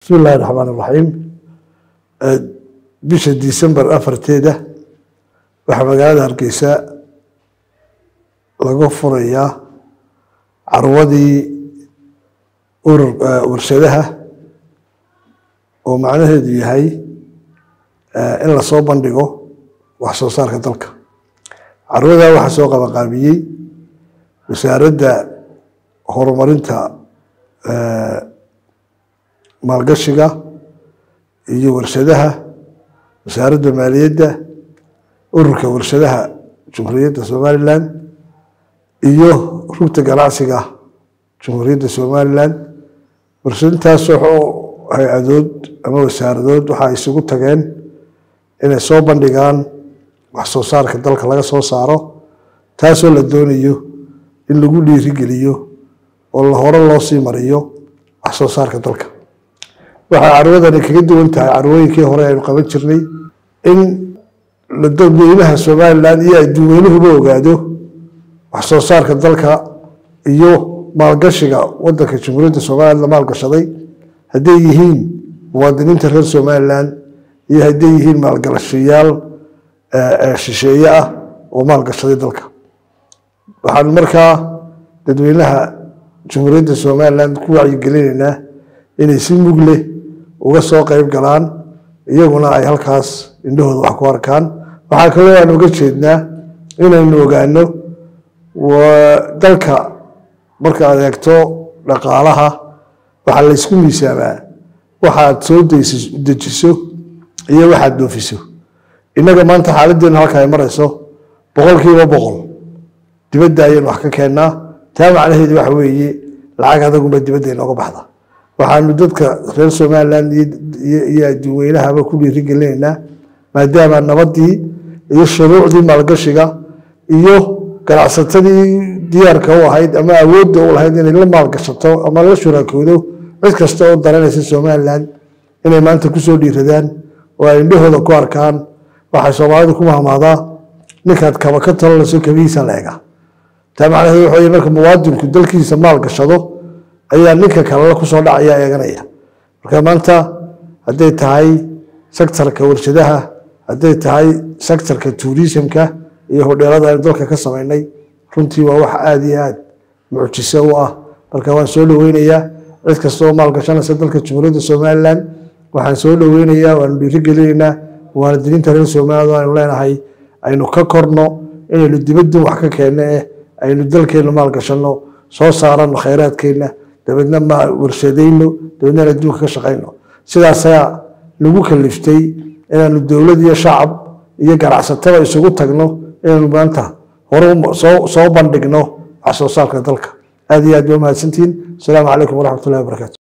bismi illaahi raxmaan iraxiim bisha disembar afarteeda waxaa magaalada hargeysa laga furayaa carwadii urur warshadaha oo macnaheedu yahay in lasoo bandhigo wax soo saarka dalka carwadaa waxaa soo qabanqaabiyey wasaaradda horumarinta maalgashiga iyo warshadaha wasaaradda maaliyadda ururka warshadaha jumhuuriyadda somalilan iyo rugta ganacsiga jumhuuriyadda somalilan warshadintaasoo hay-adood ama wasaaradood waxaa isugu tageen inay soo bandhigaan wax soo saarka dalka laga soo saaro taasoo la doonayo in lagu dhiirigeliyo oo la hore loo sii mariyo wax soo saarka dalka waxay carwadani kaga duwan tahay carwooyinkii hore aynu qaban jirnay in dadweynaha somalilan iyo adduweynuhuba ogaado wax soo saarka dalka iyo maalgashiga wadanka jamhuuriyadda somalilan la maalgashaday hadday yihiin muwaadiniinta reer somalilan iyo hadday yihiin maalgalashayaal shisheeye ah oo maalgashaday dalka waxaan markaa dadweynaha jamhuuriyadda somalilan ku wacyigelinaynaa inay si mug leh uga soo qeyb galaan iyaguna ay halkaas indhahooda wax ku arkaan waxaa kaloo aan uga jeednaa inaynu ogaano dalka marka aad eegto dhaqaalaha waxaa la ysku miisaamaa waxaad soo dejiso iyo waxaad doofiso innaga maanta xaaladdeenu halka ay marayso boqolkiiba boqol dibadda ayaynu wax ka keennaa taa macnaheedu waxa weeye lacag adagunba dibadda inooga baxda waxaanu dadka reer somalilan iyo adduunweynahaba ku dhiirigelinaynaa maadaama nabadii iyo shuruucdii maalgashiga iyo ganacsatadii diyaarka u ahayd ama awoodda u lahayd inay la maalgashato ama la shuraakoodo cid kasta oo daranaysa somalilan inay maanta kusoo dhiiradaan oo ay indhahooda ku arkaan waxay soomaalidu ku mahmaadaa ninkaad kaba ka talanayso kabihiisa la ega taa macnaheedu waxa marka muwaadinku dalkiisa maalgashado ayaa ninka kalena kusoo dhacaya eeganaya marka maanta hadday tahay sektarka warshadaha hadday tahay sektarka tuurisimka iyo hodheelada aynu dalka ka samaynay runtii waa wax aada iyo aad mucjiso u ah marka waan soo dhoweynayaa cid kasta oo maalgashanaysa dalka jamhuuriyadda somalilan waxaan soo dhoweynayaa waanu dhiirigelinaynaa muwaadiniinta reer somaliland aynu leenahay aynu ka korno inaynu dibadin wax ka keenno eh aynu dalkeenna maalgashanno soo saarano khayraadkeenna dabeedna ma warshadayno dabeedna adduunka ka shaqayno sidaasaa nagu kaliftay inaanu dowlad iyo shacab iyo ganacsatada isugu tagno inaanu maanta hore soo bandhigno wax soo saarka dalka aad iyo aad ba mahadsantihiin asalaamu calaykum waraxmat ullahi wabarakatu